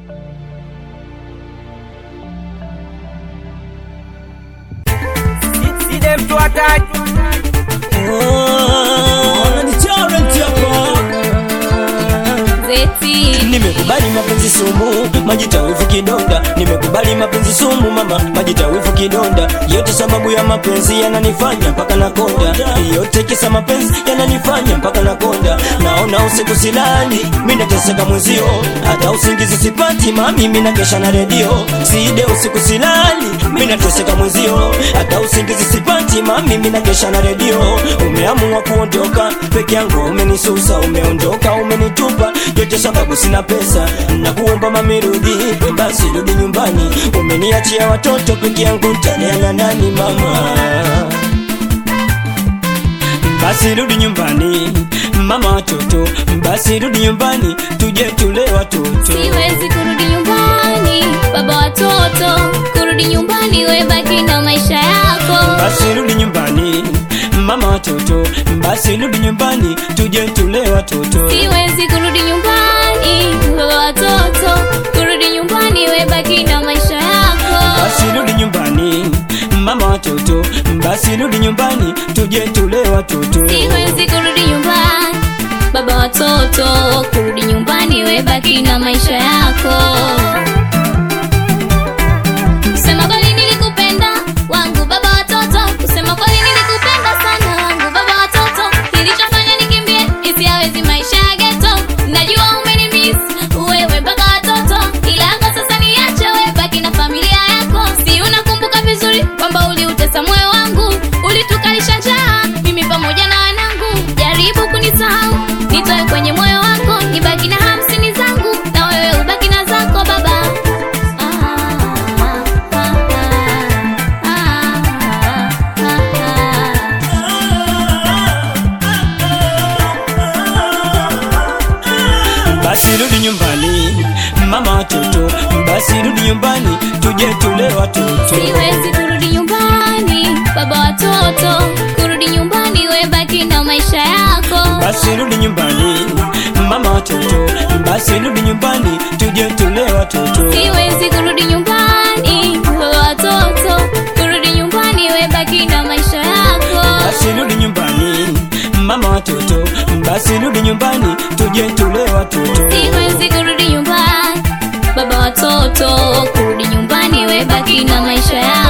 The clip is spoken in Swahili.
See them to attack. Zeti Nimekubali mapenzi sumu, majitawifu kidonda. Nimekubali mapenzi sumu mama, majitawifu kidonda. Yote sababu ya mapenzi yananifanya mpaka nakonda. Yote kisa mapenzi yananifanya mpaka nakonda. Naona usiku silali, mimi nateseka mwenzio. Hata usingizi sipati mami, mimi nakesha na redio. Side usiku silali, mimi nateseka mwenzio. Hata usingizi sipati mami, mimi nakesha na redio. Umeamua kuondoka peke yangu, umenisusa, umeondoka, umenitupa yote sababu sina pesa na kuomba mami rudi, basi rudi nyumbani. Umeniachia watoto peke yangu, nitalea na nani mama? Basi rudi nyumbani mama watoto, basi rudi nyumbani tuje tule watoto. siwezi kurudi nyumbani, baba watoto, kurudi nyumbani, we baki na maisha yako. Basi rudi nyumbani mama watoto, basi rudi nyumbani tuje tule watoto. Siwezi kurudi nyumbani, baba watoto, kurudi nyumbani, we baki na maisha yako. Basi rudi nyumbani mama watoto, basi rudi nyumbani tuje tule watoto. Siwezi kurudi nyumbani, baba watoto, kurudi nyumbani, we baki na maisha yako. Kusema kweli nilikupenda wangu baba watoto, kusema kweli nilikupenda sana wangu baba watoto. Kilichofanya nikimbie isiawezi maisha ya ghetto, najua umenimiss wewe mpaka watoto, ila kwa sasa niache wewe, baki na familia yako. Si unakumbuka vizuri kwamba uliutesa moyo wangu, ulitukalisha njaa mimi pamoja na wanangu. Jaribu kunisahau, nitoe kwenye moyo wako, nibaki na hamsini zangu na wewe ubaki na zako baba. Basi rudi nyumbani mama watoto, basi rudi nyumbani tuje tule watoto. Siwezi kurudi nyumbani, baba watoto, kurudi nyumbani, we baki na maisha yako. Basi rudi nyumbani mama watoto, basi rudi nyumbani tuje tule watoto. Siwezi kurudi nyumbani, baba watoto, kurudi nyumbani, we baki na maisha yako. Basi rudi nyumbani mama watoto, basi rudi nyumbani tuje tule watoto. Siwezi kurudi nyumbani, baba watoto, kurudi nyumbani, we baki na maisha yako.